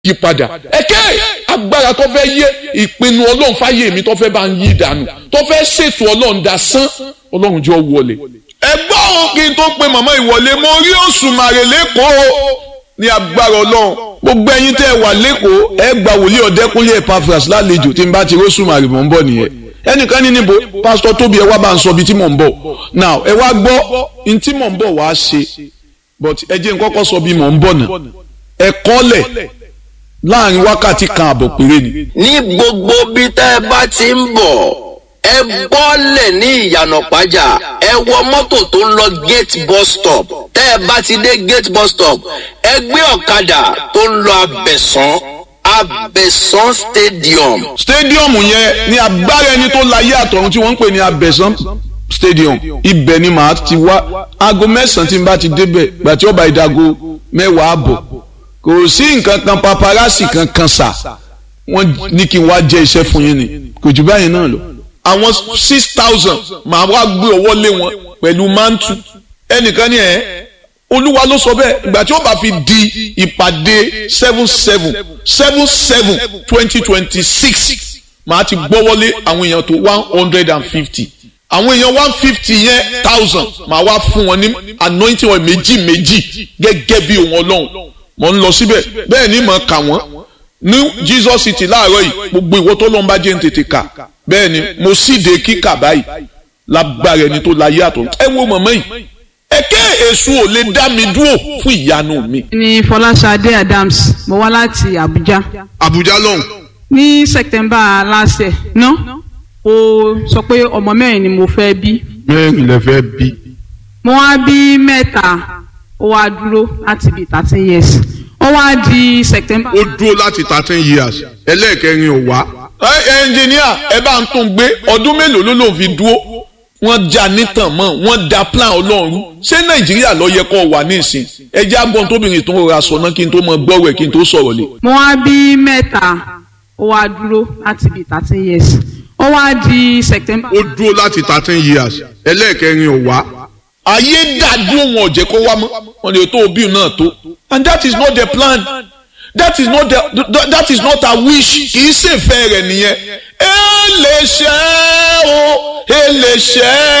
yí padà ẹ̀kẹ́ agbára tó fẹ́ yé ìpinnu ọlọ́run fáyé mi tó fẹ́ bá ń yí dànù tó fẹ́ ṣètò ọlọ́run dasán ọlọ́run jọ wọlé. ẹ gbọ́ ohun kí n tó pe màmá ìwọlé mo rí Òṣùmàrè lẹ́kọ̀ọ́ ní agbára ọlọ́run gbogbo ẹ̀yin tẹ́ ẹ wà lẹ́kọ̀ọ́ ẹ gba wòlíì ọ̀dẹ́kúnlé Epaphras lálejò tí n bá ti rí Òṣùmàrè mọ̀ ń bọ̀ nìyẹn ẹnìkan ní níbo pásítọ̀ tóbi ẹ wá bá ń sọ ibi tí mò ń bọ̀ now ẹ wá gbọ́ n tí mò ń bọ̀ wá ṣe but ẹ jẹ́ n kọ́kọ́ sọ bí mò ń bọ̀ náà ẹ kọ́lẹ̀ láàrin wákàtí kan àbọ̀ péré ni. ní gbogbo bí tẹ́ ẹ bá ti ń bọ̀ ẹ bọ́lẹ̀ ní ìyànà pàjá ẹ wọ mọ́tò tó ń lọ gate bus stop tẹ́ ẹ bá ti dé gate bus stop ẹ gbé ọ̀kadà tó ń lọ abẹ̀sán abẹ̀sán stadium. stadium yẹn ní agbára ẹni tó láyé àtọ̀run tí wọ́n ń pè ní abẹ̀sán stadium ibẹ̀ ni màá ti wá aago mẹ́sàn-án tí n bá ti débẹ̀ gbàtí ọba ìdago mẹ́wàá àbọ̀ kò sí nǹkan kan paparazzi kankan sà wọ́n ní kí n wá jẹ́ iṣẹ́ fún yín ni kò jù báyìí náà lọ. àwọn six thousand màá wá gbé ọwọ́ lé wọn pẹ̀lú mántù ẹnìkan ní ẹ̀ olúwa ló sọ bẹ́ẹ̀ ìgbà tí ó bá fi di ìpàdé seven seven seven seven twenty twenty six màá ti gbọ́wọ́lé àwọn èèyàn tó one hundred and fifty àwọn èèyàn one fifty yẹn thousand màá wá fún wọn ní anointing oil méjì méjì gẹ́gẹ́ bí òun ọlọ́run mo ń lọ síbẹ̀ bẹ́ẹ̀ ni mo kà wọ́n ní Jesus city láàárọ̀ yìí gbogbo ìwọ tó lọ́n bá jẹ́ ń tètè kà bẹ́ẹ̀ ni mo síde kíkà báyìí lágbára ẹni tó láyé àtọ̀ ẹ wo mọ̀mọ́ yìí ẹ̀kẹ́ èṣù ò lè dá mi dúró fún ìyanu mi. ní Fọláṣadé Adams mo wá láti Abuja Abuja lọ́hùn. ní September last year ná o sọ pé ọmọ mẹ́rin ni mo fẹ́ bí mẹ́rin lè fẹ́ bí. mo wá bí mẹ́ta ó wá dúró láti bí thirteen years ó wá di September. ó dúró láti thirteen years ẹlẹ́ẹ̀kẹrin ò wá. ẹ ẹnjìníà ẹ bá ń tún gbé ọdún mélòó ló lòun fi dúró wọ́n já nítàn mọ́ wọ́n da plan ọlọ́run ṣé nàìjíríà ló yẹ kó wà nísìn ẹ jẹ́ agbọ́n tóbìnrin tó ń rọra sọ náà kí n tó mọ gbọ́rọ̀ ẹ̀ kí n tó sọ̀rọ̀ lé. mo wá bí mẹ́ta ó wá dúró láti bí thirteen years ó wá di September. ó dúró láti thirteen years ẹlẹ́ẹ̀kẹrin ò wá. ayé dàdúró wọn ò jẹ́ kó wá mọ́ wọn lè tó òbí náà tó and that is not the plan that is not the that is not a wish kì í ṣèfẹ́ rẹ̀ nìyẹn ẹ lè ṣe é o ẹ lè ṣe é